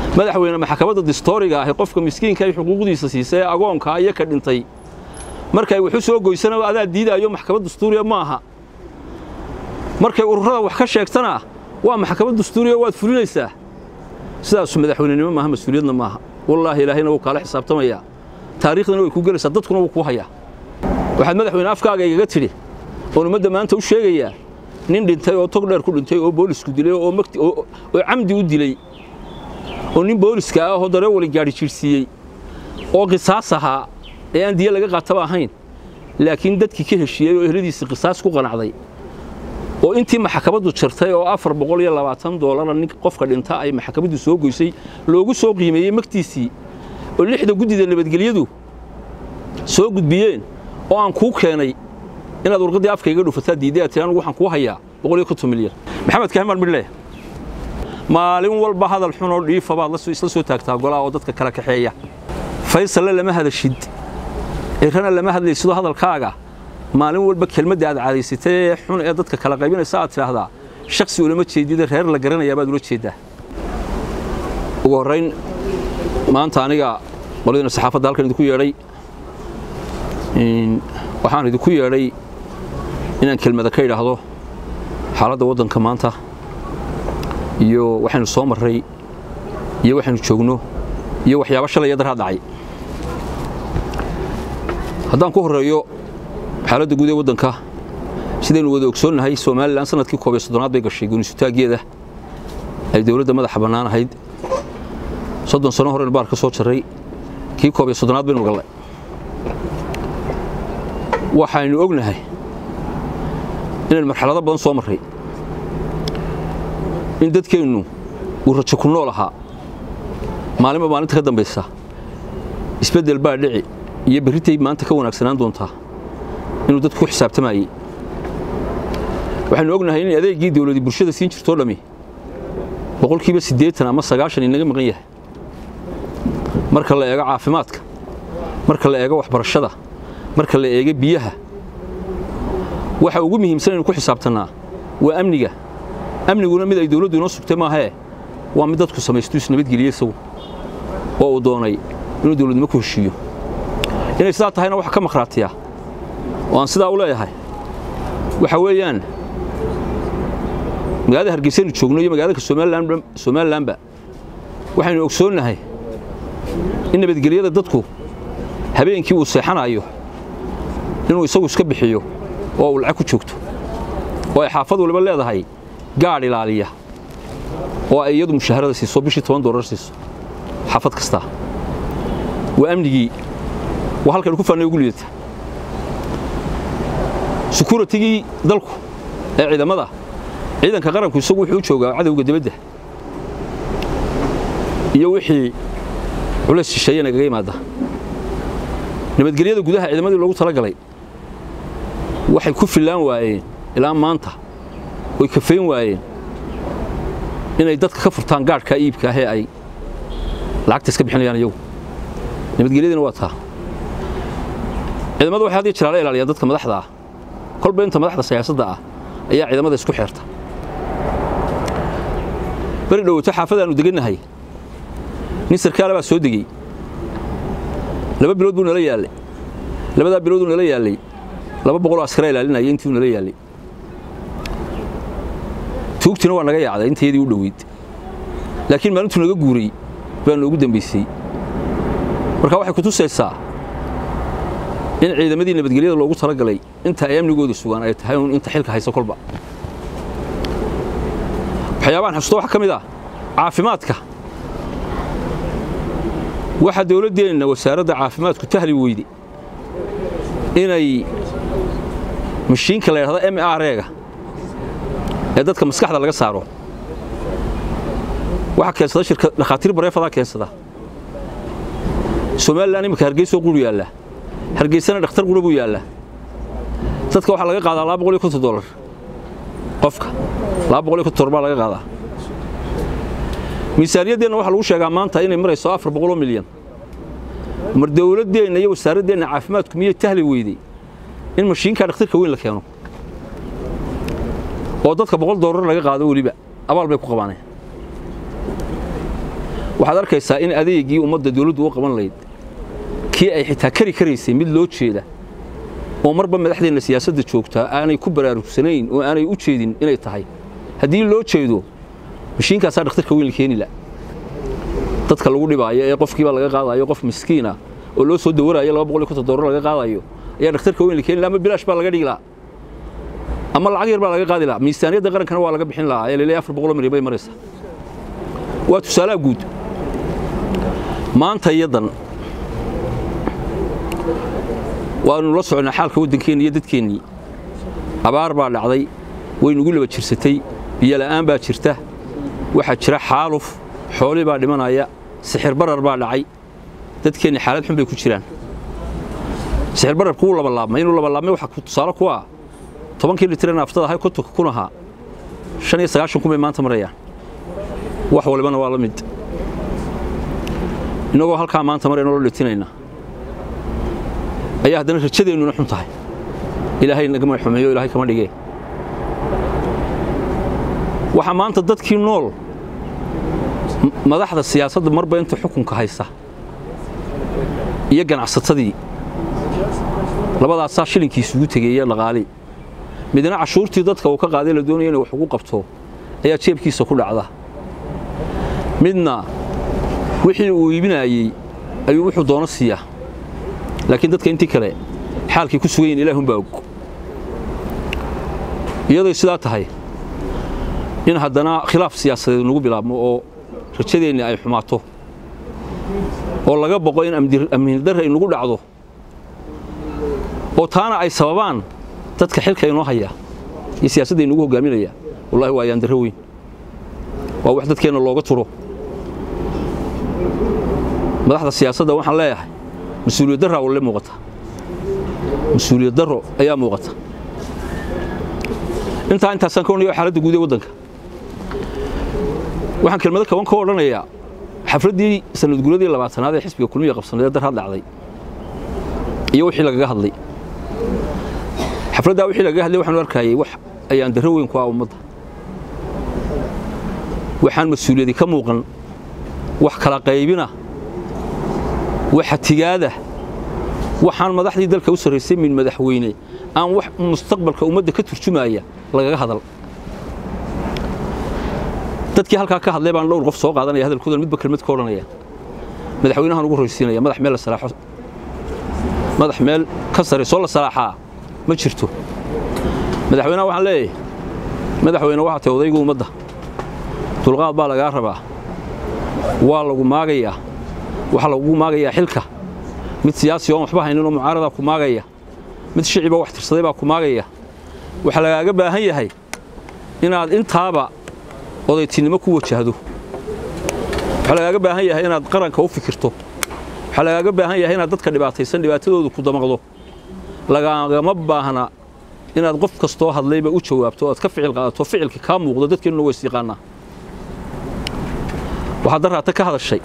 madaxweyne maxkamadda distooriga ahi qofka miskiinka ay xuquuqdiisa siisay ee agoonkaa iyo ka dhintay markay waxu soo goysana adaa diidaayo maxkamad dastuuriya ma aha markay ururada wax ka sheegtana waa maxkamad dastuuriya waad fulinaysaa sidaasu madaxweynenimo maaha mas-uuliyadna maaha wallaahi ilaahayna wuu kaala xisaabtamayaa taariikhdana way ku gelaysaa dadkuna wuu ku hayaa waxaad madaxweyne afkaaga igaga tidhi oon ummadda maanta u sheegayaa nin dhintay oo tog dheer ku dhintay oo boolisku dilay oo magti oo camdi u dilay oo nin booliska ah oo dareewali gaadhi jiirsiiyey oo qisaas ahaa ee aan diya laga qaataba ahayn laakiin dadkii ka heshiiyey oo ehladiisii qisaas ku qanacday oo intii maxkamaddu jirtay oo afar boqol iyo labaatan doolara nin qofka dhinta ay maxkamaddu soo goysay loogu soo qiimeeyey magtiisii oo lixda guddida nabadgelyadu soo gudbiyeen oo aan kuu keenay inaad warqaddii afka iga dhufataa diidday aad tiri anigu waxaan kuu hayaa boqol iyo konton milyan maxamed kahmaan midhle maalin walba hadal xun oo dhiifa baad isla soo taagtaa golaha oo dadka kala kaxeeya faysalle lama hadashid cirana lama hadlaysido hadalkaaga maalin walba kelmadda aad caadaysatay ee xun ee dadka kala qaybinaysa aad tidhaahdaa shaksi ulama jeedida reer la garanayaa baad ula jeeddaa ugu horrayn maanta aniga qoladiina saxaafadda halkan idinku yeedhay waxaan idinku yeedhay inaan kelmada ka idhaahdo xaaladda waddanka maanta iyo waxaynu soo marray iyo waxaynu joogno iyo waxyaaba shalay iyo daraa dhacay haddaan ku horreeyo xaaladda guud ee waddanka sidaynu wada ogsoonnahay somalilan sanadkii koob iyo soddonaad bay gashay guunisutaaggeeda ay dowladda madaxa bannaan ahayd soddon sano horeynu baar ka soo jarray kii koob iyo soddonaad baynu gallay waxaynu ognahay inaynu marxalado badan soo marray in dadkeennu uu rajo ku nool ahaa maalinba maalinta ka dambaysa isbeddel baa dhici iyo berritay maanta ka wanaagsanaan doontaa inuu dadku ku xisaabtamayey waxaynu ognahay in adeeggii dawladii bulshada siin jirtoo dhammi boqolkiiba siddeetan ama sagaashan inaga maqan yahay marka la eego caafimaadka marka la eego waxbarashada marka la eego biyaha waxa ugu muhiimsan aynu ku xisaabtannaa waa amniga amniguna mid ay dawladdu inoo sugtay maahee waa mid dadku samaystu isnabadgeliye isagu oo uu doonay inuu dawladnimo ku heshiiyo inay sidaa tahayna waxa ka maqhraatiya oo aan sidaa u leeyahay waxa weeyaan magaalada hargeysaynu joogno iyo magaalada somalilanba waxaynu ogsoonnahay in nabadgelyada dadku habeenkii uu seexanayo inuu isagu iska bixiyo oo uu lacag ku joogto oo ay xaafad waliba leedahay gaadh ilaaliya oo ay iyadu mushaharada siiso bishii toban doolar siiso xaafad kastaa waa amnigii waa halkaynu ku faannay ugu liidata sekuuritigii dalku ee ciidamada ciidanka qaranku isagu wuxuu u joogaa cadowga dibadda iyo wixii culays shisheeye nagaga yimaada nabadgelyada gudaha ciidamadii loogu tala galay waxay ku fillaan waayeen ilaa maanta oy kafayn waayeen inay dadka ka furtaan gaadhkaa iibka ahee ay lacagta iska bixinayaan iyagu nabadgelyadiina waa taa ciidamada waxay haddii jiraala ilaaliyaan dadka madaxda ah kolba inta madaxda siyaasadda ah ayaa ciidamada isku xeerta beri dhowaato xaafadaannu degannahay nin sarkaala baa soo degey laba bilood buu nala yaallay labadaa bilooduu nala yaallay laba boqoloo askara ilaalinaya intii nala yaallay tuugtina waa naga yaacday intayadii u dhoweyd laakiin maalintuu naga guuray baa noogu dambaysay marka waxay ku tusaysaa in ciidamadii nabadgelyada loogu talagalay inta ay amnigooda sugaan ay tahay un inta xilka haysa kolba waxyaabahan xusuusta waxaa ka mid ah caafimaadka waxaa dawladdeenna wasaaradda caafimaadku tahli weyde inay mashiinka la yidhahdo m r-ga ee dadka maskaxda laga saaro waxaa keensada shirka dhakhaatiir bareefadaa keensada somalilan imika hargeysoo quru yaalla hargeysana dhakhtar qura buu yaallaa dadka waxaa laga qaadaa laba boqol iyo konton dolar qofka laba boqol iyo konton dolar baa laga qaadaa miisaaniyaddeenna waxaa lagu sheegaa maanta inay marayso afar boqoloo milyan mar dawladdeenna iyo wasaaraddeenna caafimaadku miyay tahli weydey in mashiinkaa dhakhtarka weyn la keeno oo dadka boqol doolar laga qaado weliba abaal bay ku qabaaneen waxaad arkaysaa in adeegii ummadda dawladdu u qaban layd kii ay xitaa kari karaysay mid loo jeeda oo marba madaxdeenna siyaasadda joogtaa aanay ku baraarugsanayn oo aanay u jeedin inay tahay haddii loo jeedo mashiinkaasaa dhakhtarka weyn la keeni la dadka lagu dhibaayo ee qofkiiba laga qaadayo qof miskiina oo loo soo dawarayo laba boqol iyo konton doolar laga qaadayo ayaa dhakhtarka weyn la keeni la ama bilaash baa laga dhigi lahaa ama lacag yar baa laga qaadi lahaa miisaaniyadda qarankana waa laga bixin lahaa ee laleeyahay afar boqol milyan bay maraysaa waa tusaalaha guud maanta iyadan waanu la socnaa xaalka waddankeenni iyo dadkeennii abaar baa dhacday waynugu laba jirsatay biyola'aan baa jirta waxaa jira xaaluf xoolii baa dhimanaya sixir barar baa dhacay dadkeenni xaalad xun bay ku jiraan sixir bararku wuu labalaabmay inuu labalaabmay waxa tusaale ku ah tobankii litir naaftada ahay kontonka kun ahaa shan iyo sagaashan kun bay maanta marayaan wax walibana waa la mid innagoo halkaa maanta marayno la dhitinayna ayaa haddana rajadeennuna xun tahay ilaahay nagama xumeeyo ilaahay kama dhigee waxaa maanta dadkii nool madaxda siyaasadda marba inta xukunka haysa iyo ganacsatadii labadaasaa shilinkii isugu tegeeya dhaqaali midna cashuurtii dadka uu ka qaaday la doonaya inay wax ugu qabto ayaa jeebkiisa ku dhacda midna wixii uu iibinayey ayuu wuxuu doono siiyaa laakiin dadka intii kale xaalkii ku sugan yihin ilaahunbaa og iyaday sidaa tahay in haddana khilaaf siyaasadeed nagu bilaabmo oo rajadeenni ay xumaato oo laga boqo in amnidarra inagu dhacdo oo taana ay sababaan dadka xilka inoo haya iyo siyaasadda inagu hogaaminaya wallahi waa ayaandarro weyn waa wax dadkeenna looga turo madaxda siyaasadda waxaan leeyahay mas-uuliyad darraa walle muuqata mas-uuliyad darro ayaa muuqata intaa intaasaan ka odhanaya xaaladda guud ee waddanka waxaan kelmado kaban ka odhanayaa xafladdii sanadguuradii labaatanaad ee xisbiga kulmiya qabsaneed dar had dhacday iyo wixii lagaga hadlay xafladdaa wixii lagaga hadlay waxaanu arkayay wax ayaan darro weyn ku ah ummadda waxaan mas-uuliyadi ka muuqan wax kala qaybina waxa tigaada waxaan madaxdii dalka u sarraysay min madaxweyne aan wax mustaqbalka ummadda ka turjumaya lagaga hadal dadkii halkaa ka hadlay baan dhowr qof soo qaadanaya hadalkooda midba kelmad ka odhanaya madaxweynahan ugu horraysiinaya madax meel la salaaxo madax meel ka sare soo la salaaxaa ma jirto madaxweynaha waxaan leeyahay madaxweyne waxaa tahay odaygu ummadda dulqaad baa lagaa rabaa waa lagu maagayaa waxaa lagugu maagayaa xilka mid siyaasi oon waxba hayninoo mucaaradaa ku maagaya mid shiciba wax tirsaday baa ku maagaya waxaa lagaaga baahan yahay inaad intaaba odaytinimo ku wajahdo waxaa lagaaga baahan yahay inaad qaranka u fikirto waxaa lagaaga baahan yahay inaad dadka dhibaataysan dhibaatadooda ku damaqdo lagaagama baahna inaad qof kastoo hadlayba u jawaabto o aad ka ficil qaadato ficilka kaa muuqdo dadkeennuna waa is yaqaanaa waxaad daraata ka hadashay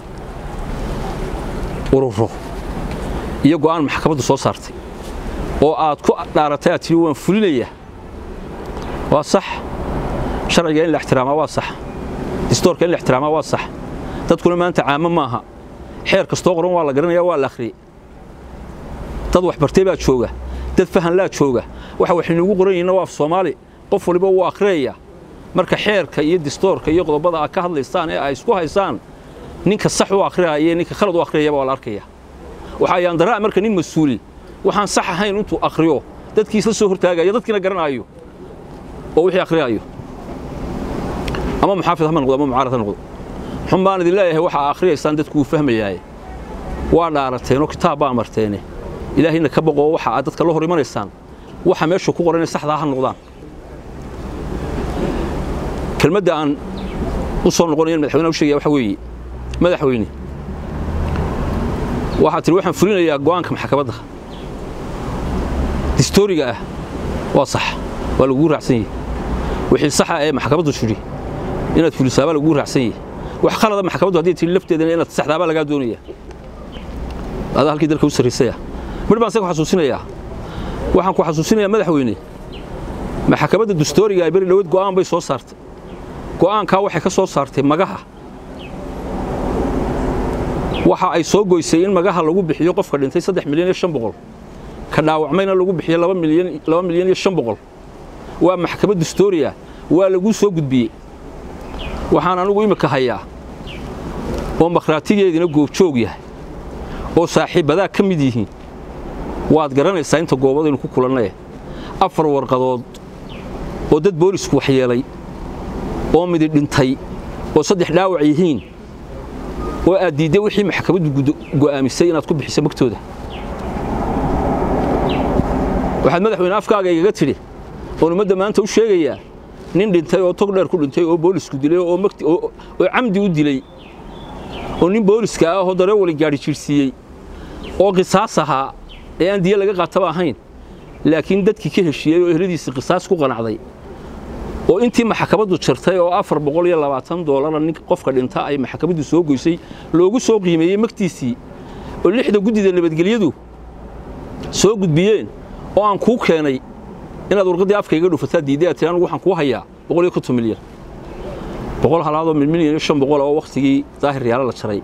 ururo iyo go'aan maxkamaddu soo saartay oo aad ku dhaaratay aad tihi waan fulinayaa waa sax sharciga in la ixtiraamaa waa sax distoorka in la ixtiraamaa waa sax dadkuna maanta caamo maaha xeer kastoo qoran waa la garanaya waa la akhriyey dad waxbartay baa jooga dad fahan laa jooga waxa waxaynuugu qoran yihiinna waa af soomaali qof waliba wuu akhriyaya marka xeerka iyo distoorka iyo qodobada aad ka hadlaysaan ee ay isku haysaan ninka sax u akhriyaya iyo ninka khalad u akhriyayaba waa la arkaya waxa ayaan daraa marka nin mas-uuli waxaan sax ahayn intuu akhriyo dadkiisla soo hortaagayo dadkiina garanaayo oo wixii akhriyaayo ama muxaafid ha noqdo ama mucaarad ha noqdo xun baan idin leeyahay waxa akhriyaysaan dadku uu fahmayaaye waa dhaarateenoo kitaab baa marteene ilaahayna ka boqoo waxa aad dadka la hor imanaysaan waxa meeshu ku qoran inay saxdaa ha noqdaan kelmadda aan u soo noqonayan madaxweynaha u sheegaya waxa weeye madaxweyne waxaad tihi waxaan fulinayaa go'aanka maxkamadda distooriga ah waa sax waa lagugu raacsan yahay wixii saxa ee maxkamaddu tidhi inaad fulisaabaa lagugu raacsan yahay wax khalada maxkamaddu hadday tihi lafteedana inaad saxdaabaa lagaa doonaya adaa halkii dalka u sarraysaya midh baan se ku xasuusinayaa waxaan ku xasuusinayaa madaxweyne maxkamadda distooriga ay beri dhaweed go'aan bay soo saartay go'aankaa waxay ka soo saartay magaha waxa ay soo goysay in magaha lagu bixiyo qofka dhintay saddex milyan iyo shan boqol ka dhaawacmayna lagu bixiyo laba milyan laba milyan iyo shan boqol waa maxkamad dastooriya waa lagu soo gudbiyey waxaan anigu imika hayaa oo makhraatigeediina goobjoog yahay oo saaxiibbadaa ka mid yihiin waad garanaysaa inta goobadaynu ku kulannay afar warqadood oo dad boolisku waxyeelay oo midi dhintay oo saddex dhaawac yihiin oo aad diidday wixii maxkamaddu go'aamisay inaad ku bixiso magtooda waxaad madaxweyne afkaaga igaga tidhi oon ummadda maanta u sheegayaa nin dhintay oo tog dheer ku dhintay oo boolisku dilay oo camdi u dilay oo nin booliska ah oo dareewali gaadhi jiirsiiyey oo qisaas ahaa ee aan diya laga qaataba ahayn laakiin dadkii ka heshiiyey oo ehladiisii qisaas ku qanacday oo intii maxkamaddu jirtay oo afar boqol iyo labaatan doolara nin qofka dhinta ay maxkamaddu soo goysay loogu soo qiimeeyey magtiisii oo lixda guddida nabadgelyadu soo gudbiyeen oo aan kuu keenay inaad warqaddii afka iga dhufataa diidday aad tiri anigu waxaan kuu hayaa boqol iyo konton milyan boqol halaadoo mil milyan iyo shan boqol oo wakhtigii daahir yaala la jaray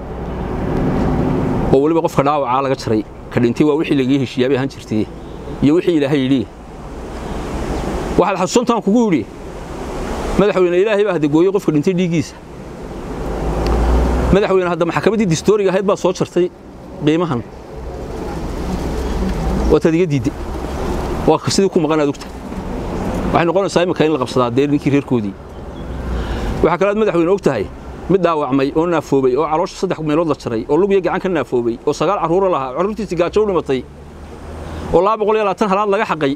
oo weliba qofka dhaawacaa laga jaray ka dhintay waa wixii lagaga heshiiyaa bay ahaan jirtay iyo wixii ilaahay yidhi waxaad xasuusantaan kugu yidhi madaxweyne ilaahay baa hadagooyey qofka dhintay dhiiggiisa madaxweyne hadda maxkamaddii distooriga ahayd baa soo jartay qiimahan waataad iga diidday waa sidii ku maqan aad ogta waxay noqonaysaa imika in la qabsadaa dee ninkii reerkoodii waxaa kale aad madaxweyne og tahay mid dhaawacmay oo naafoobay oo caloosha saddex meelood la jaray oo lugiyo gacan ka naafoobay oo sagaal carruuro lahaa carruurtiisii gaajo u dhimatay oo laba boqol iyo labaatan halaad laga xaqay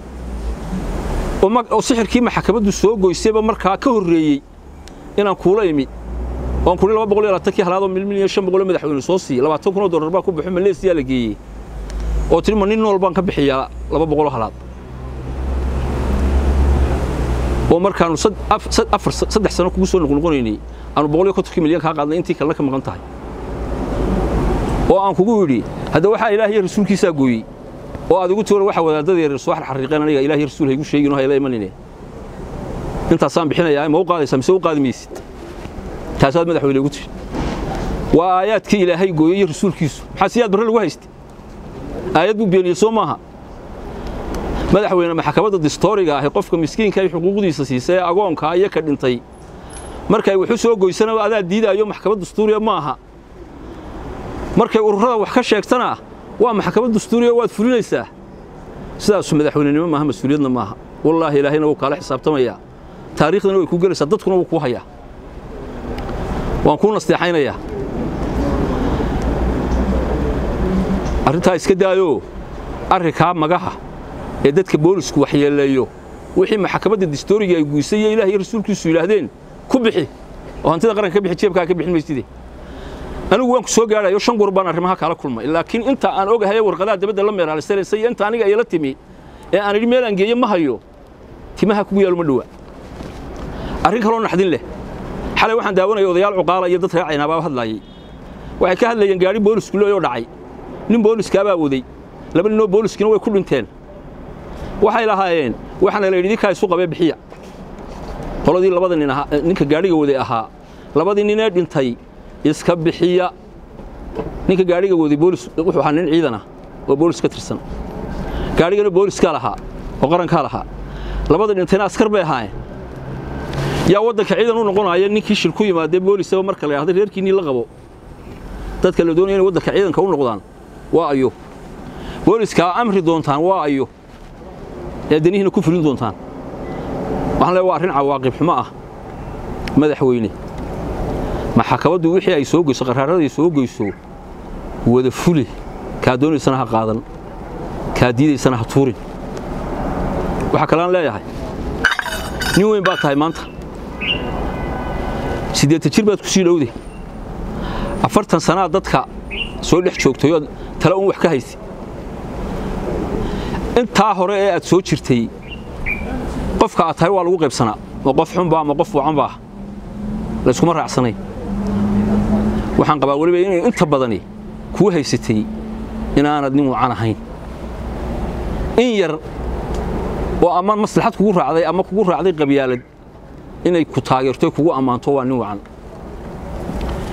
oo sixirkii maxkamaddu soo goysayba markaa ka horreeyey inaan kuula imi oon kuli laba boqol iyo labaatankii halaadoo mil milyan shan boqoloo madaxweyne soo siiye labaatan kunoo dollar baa ku baxo maleesiyaa la geeyey oo tiri ma nin nool baan ka bixiyaa laba boqoloo halaad oo markaannu afar saddex sano kugu soo noqnoqonaynay aanu boqol iyo kontonkii milyan kaa qaadnay intii kalena ka maqan tahay oo aan kugu yidhi hadda waxaa ilaah iyo rasuulkiisaa gooyey oo aad igu tuura waxa wadaaddadeer soo xarxariiqeen aniga ilaah iyo rasuul haygu sheegin oo hayla imanine intaasaan bixinayaa ma u qaadaysaa mise u qaadi maysid taasaad madaxweyne igu tiri waa aayaadkii ilaahay gooyey iyo rasuulkiisu maxaa siyaad barre lagu haystay aayad buu beeniyey soo maaha madaxweyne maxkamadda distooriga ahi qofka miskiinka ay xuquuqdiisa siisay ee agoonkaa iyo ka dhintay markay waxu soo goysana adaa diidaayo maxkamad dastuuriya ma aha markay ururada wax ka sheegtana waa maxkamad dastuuriya waad fulinaysaa sidaasu madaxweynenimo maaha mas-uuliyadna maaha wallaahi ilaahayna wuu kaala xisaabtamayaa taariikhdana way kuu gelaysaa dadkuna wuu kuu hayaa waan kuu nasteexaynayaa arrintaa iska daayoo arrinkaa magaha ee dadka boolisku waxyeeleeyo wixii maxkamadda distooriga ay guysay iyo ilaah iyo rasuulkiisu yidhaahdeen ku bixi oo hantida qaranka ka bixi jeebkaa ka bixin mayside anigu waan ku soo gaadhayo shan goor baan arrimaha kala kulmay laakiin inta aan ogahay warqadaha dabadda la meeraalisanaysay iyo inta aniga ayala timi ee aan idhi meel aan geeyo ma hayo timaha kugu yaalo ma dhowa arrin kaloo naxdin leh xalay waxaan daawanaya odayaal cuqaala iyo dad reer caynaabaa hadlaayay waxay ka hadlayeen gaadhi boolisku leeyoo dhacay nin booliskaabaa waday laba ninoo booliskina way ku dhinteen waxay lahaayeen waxaana la yidhi ninkaa isu qabee bixiya qoladii labada nin ahaa ninka gaadhiga waday ahaa labadii ninee dhintay iska bixiya ninka gaadhiga waday boolis wuxuu ahaa nin ciidan ah oo boolis ka tirsan gaadhigana booliskaa lahaa oo qarankaa lahaa labada dhintayna askar bay ahaayeen yaa waddanka ciidan u noqonaya ninkii shil ku yimaadee boolisaba marka la yidhahda reerkiinnii la qabo dadka la doonaya inay waddanka ciidanka u noqdaan waa ayo booliskaa amri doontaan waa ayo ee danihiina ku fulin doontaan waxaan leeyahay waa arrin cawaaqib xumo ah madaxweyne maxkamaddu wixii ay soo geyso qaraaraday soo geyso wada fuli kaa doonaysana ha qaadan kaa diidaysana ha tuurin waxaa kalean leeyahay nin weyn baad tahay maanta siddeetan jir baad ku sii dhowday afartan sannaad dadka soo dhex joogtay ood tale un wax ka haysa intaa hore ee aad soo jirtay qofka aad tahay waa lagu qaybsanaa ma qof xunbaa ma qof wacanbaa layskuma raacsanay waxaan qabaa weliba inay inta badani kuu haysatay inaanad nin wacan ahayn in yar oo ama maslaxad kugu raacday ama kugu raacday qabyaalad inay ku taageerto kugu ammaanto waa nin wacan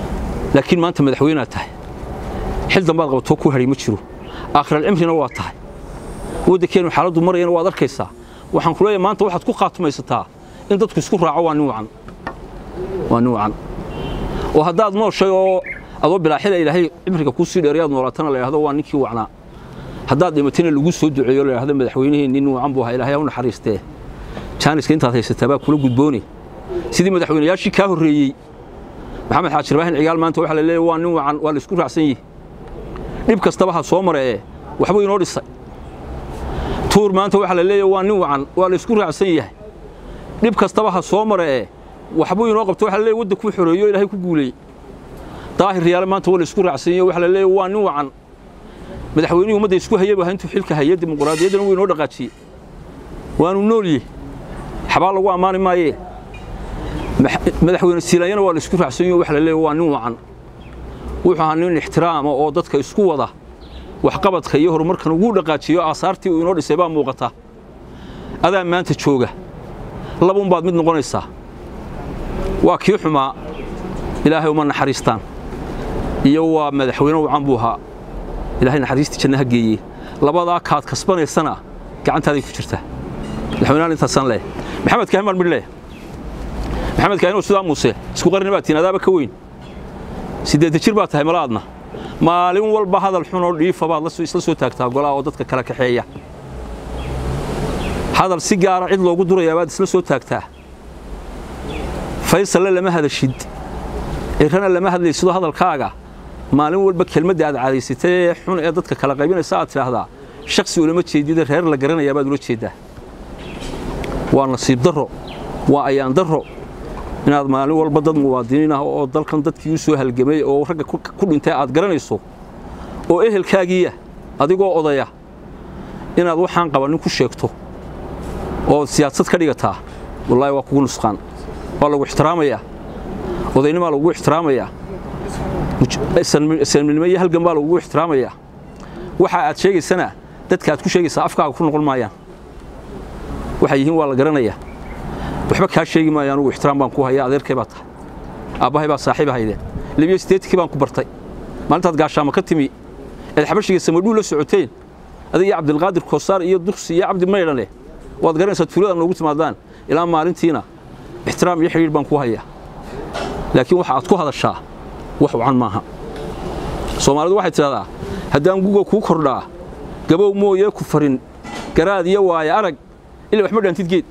laakiin maanta madaxweynaad tahay xil dambaad qabatoo ku hadhay ma jiro aakhiralcimrina waa tahay waddankeenu xaaladdu marayana waad arkaysaa waxaan ku leeyahay maanta waxaad ku khaatumaysataa in dadku isku raaco waa nin wacan waa nin wacan oo haddaad nooshay oo adoo bilaaxila ilaahay cimriga kuu sii dheerayaad noolaatana la yidhahdo waa ninkii wacnaa haddaad dhimatayna lagu soo duceeyo la yidhahdo madaxweynihii nin wacan buu ahaa ilaahay ha u naxariistee jaaniska intaad haysataa baa kula gudbooni sidii madaxweynayaashii kaa horreeyey maxamed xaajir baahin cigaal maanta waxaa la leeyahay waa nin wacan waa la isku raacsan yihi dhib kastaba ha soo maree waxbuu inoo dhisay tuur maanta waxaa la leeyahay waa nin wacan waa la isku raacsan yahay dhib kastaba ha soo maree waxbuu inoo qabto waxa la leeyahay waddankuu xoreeyo ilaahay ku guuleeyey daahir riyaale maanta waa la isku raacsan yahay waxa la leeyahay waa nin wacan madaxweynihii ummadda isku hayaba intuu xilka hayay dimuqraadiyaddana wuu inoo dhaqaajiyey waanu noolye xabaa lagu ammaani maayee madaxweyne siilanyana waa la isku raacsan yahay waxa la leeyahay waa nin wacan wuxuu ahaa nin ixtiraama oo dadka isku wada waxqabadka iyo horumarkan ugu dhaqaajiyo aasaartii uu inoo dhisay baa muuqata adaa maanta jooga labuunbaad mid noqonaysaa waa kii xumaa ilaahay uma naxariistaan iyo waa madaxweyne wacan buu ahaa ilaahay naxariistii janna ha geeye labadaa kaad kasbanaysana gacantaaday ku jirtaa madaxweynahan intaasaan leeyahay maxamed kaahin baan midh leeyahay maxamed kaahin oo sidaa muuse isku qarni baad tihiin adaaba ka weyn siddeedda jir baad tahay malaadna maalin walba hadal xun oo dhiifa baad isla soo taagtaa golaha oo dadka kala kaxeeya hadal si gaara cid loogu durayaa baad isla soo taagtaa faysalle lama hadashid cirrana lama hadlaysido hadalkaaga maalin walba kelmadda aad cadaysatay ee xun ee dadka kala qaybinaysa aad tidhaahdaa shaksi ulama jeedida reer la garanayaa baad ula jeeddaa waa nasiib darro waa ayaan darro inaad maalin walba dad muwaadiniin ah oo dalkan dadkii u soo halgamay oo ragga ku dhintay aad garanayso oo ehelkaagiiya adigoo odaya inaad waxaan qabannin ku sheegto oo siyaasad ka dhigataa wallaahi waa kugu nusqaan waa lagu ixtiraamayaa odaynimaa lagugu ixtiraamayaa sanminimo iyo halgan baa lagugu ixtiraamayaa waxa aad sheegaysana dadka aad ku sheegaysaa afkaaga ku noqon maayaan waxay yihiin waa la garanayaa waxba kaa sheegi maayo anugu ixtiraam baan ku hayaa adeerkay baa tahay aabbahay baa saaxiib ahaydeen libiyo sideedkii baan ku bartay maalintaad gaashaama ka timi eed xabashiga samadhuu la socoteen adiga iyo cabdilqaadir koosaar iyo duksi iyo cabdi maydhane waad garanaysaa tuulada noogu timaadaan ilaa maalintiina ixtiraam iyo xidhiir baan ku hayaa laakiin waxa aad ku hadashaa wax wacan maaha soomaalidu waxay tidhahdaa haddaan guga kuu kordhaa gabow mooyee ku farin garaad iyo waaya arag ilaa waxma dhaantid geed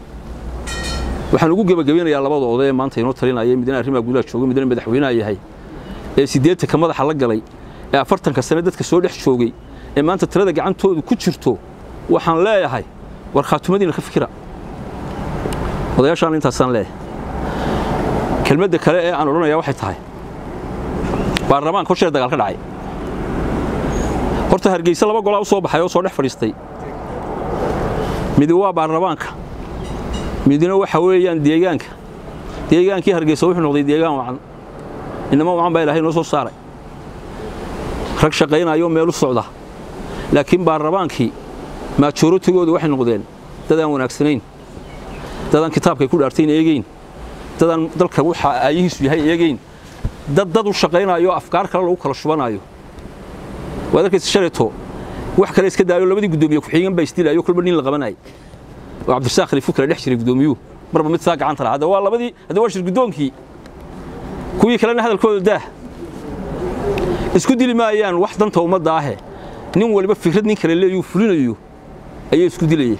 waxaan ugu gebagabeynayaa labada oday ee maanta inoo talinaya midna arrimaha gudaha jooga midna madaxweynaha yahay ee siddeetanka madaxa la galay ee afartanka sane dadka soo dhex joogay ee maanta tirada gacantoodu ku jirto waxaan leeyahay war khaatumadiina ka fikira odayaashaan intaasaan leeyahay kelmadda kale ee aan odhanayaa waxay tahay baarlamaanka hor sheer dagaal ka dhacay horta hargeysa laba golaa u soo baxay oo soo dhex fadhiistay midi waa baarlamaanka midna waxa weeyaan deegaanka deegaankii hargeysa wuxuu noqday deegaan wacan inama wacan baa ilaahay noo soo saaray rag shaqaynayo meel u socda laakiin baarlamaankii maajooratigoodu waxay noqdeen dad aan wanaagsanayn dad aan kitaabkay ku dhaartayn eegeyn dad aan dalka waxa aayihiisu yahay eegeyn dad dad u shaqaynayo afkaar kale lagu kala shubanayo waad arkaysa shalayto wax kale iska daayo labadii guddoomiye ku-xigeen baa isdilayo kolba nin la qabanayay oo cabdirasaaq khaliifu kala dhex jiray guddoomiyuhu marba mid saa gacanta lahaa hadda waa labadii hadda waa shir guddoonkii kuwii kalena hadalkooda daah isku dili maayaan wax danta ummadda ahe nin waliba fikrad nin kale leeyuu fulinayo ayay isku dilayeen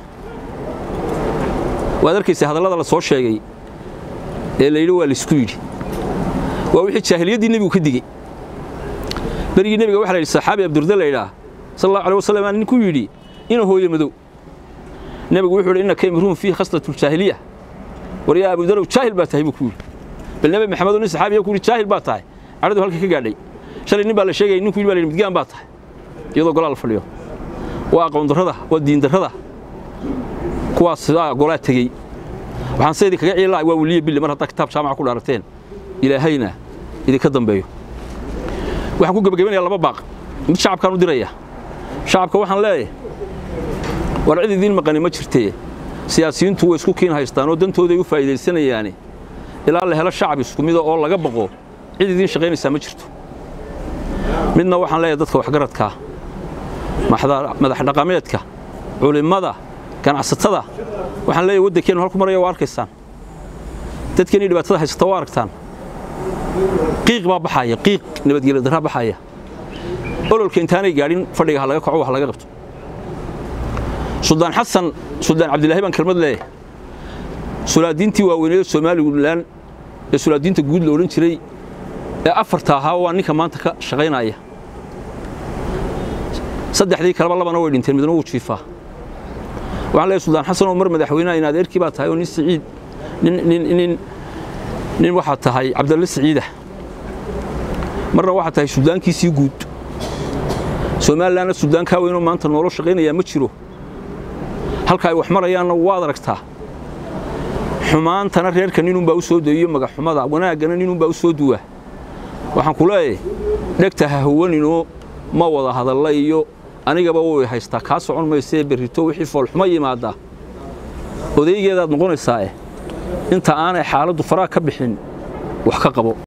waad arkaysa hadallada la soo sheegay ee la yidhi waa laisku yidhi waa wixii jaahiliyaddii nebigu ka digey berigii nebiga waxa la yidhi saxaabi abdurda la yidhaah sal allahu alay wasalam aa ninku yidhi ina hooye madow nebigu wuxuu yidhi innaka imruun fiihi khaslatuljaahiliya war yaa abudarow jaahil baa tahay buu ku yidhi bal nebi maxamed oo nin saxaabiya ku yidhi jaahil baa tahay cadhadu halka ka gaadhay shalay nin baa la sheegayay ninku yidhi baa la yidhi midgaan baa tahay iyadoo golaa la fadhiyo waa aqoon darrada waa diin darrada kuwaas golaa tegey waxaan se idinkaga ciili lahay waa weliye bille mar haddaa kitaab jaamaca ku dhaarateen ilaahayna idinka dambeeyo waxaan ku gebagabanayaa laba baaq mid shacabkaan u diraya shacabka waxaan leeyahay war cid idiin maqani ma jirtee siyaasiyiintu way isku kiin haystaan oo dantooday u faa'iidaysanayaane ilaa la helo shacab isku mida oo laga baqo cid idiin shaqaynaysaa ma jirto midna waxaan leeyahay dadka waxgaradkaa madax dhaqameedka culimmada ganacsatada waxaan leeyahay waddankeennu halku maraya waa arkaysaan dadkeenii dhibaatada haysata waa aragtaan qiiq baa baxaya qiiq nabadgelyo darraa baxaya ololka intaanay gaadhin fadhiga ha laga kaco wax laga qabto suldaan xasan suldaan cabdilaahi baan kelmad leeyahay sulaadiintii waaweyneeda somalilan ee sulaadiinta guud la odhan jiray ee afarta ahaa waa ninka maanta ka shaqaynaya saddexdii kaleba labana way dhinteen midna wuu jiifaa waxaan leeyahay suldaan xasan oo mar madaxweynaha in adeerkii baa tahay oo nin siciid nin nin nin nin waxaad tahay cabdalle siciida marna waxaad tahay suldaankiisii guud somalilanna suldaankaa weynoo maanta noolo shaqaynayaa ma jiro halka ay wax marayaanna waad aragtaa xumaantana reerka ninunbaa u soo dayiyo magaxxumada wanaaggana ninunbaa u soo duwaa waxaan ku leeyahay dhegta ha huwaninoo ma wada hadalla iyo anigaba way haystaa kaa socon maysee berrito wixii foolxumo yimaaddaa odaygeedaad noqonaysaa eh inta aanay xaaladdu faraha ka bixin wax ka qabo